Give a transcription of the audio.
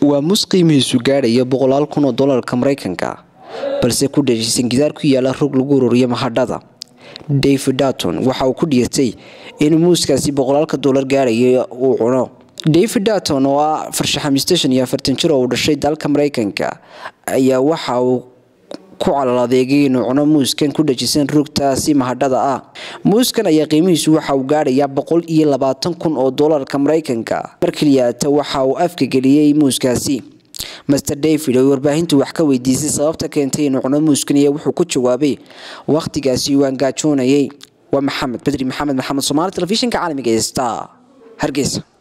waa mus qiimihiisu gaadhaya boqolaal kun oo doolarka maraykanka balse ku dhashiisan gidaar ku yaala rog lagu ururiyo mahadhada david darton waxa uu ku dhiirtay in muuskaasi boqolaalka doolar gaadhaya uu cuno david darton oo ah farshaxamiiste shan iyo afartan jir oo uu dhashay dalka maraykanka ayaa waxa uu ku calal adeegay inuu cuno muuskan ku dhajisan rugtaasi mahadhada ah muuskan ayaa qiimihiisu waxa uu gaadhayaa boqol iyo labaatan kun oo doolarka maraykanka mar keliyaata waxa uu afka geliyey muuskaasi master david oo warbaahintu wax ka weydiisay sababta keentay inuu cuno muuskan iyo wuxuu ku jawaabay wakhtigaasi waan gaajoonayay waa maxamed bedri maxamed maxamed soomaali telefishinka caalamiga ee star hargeysa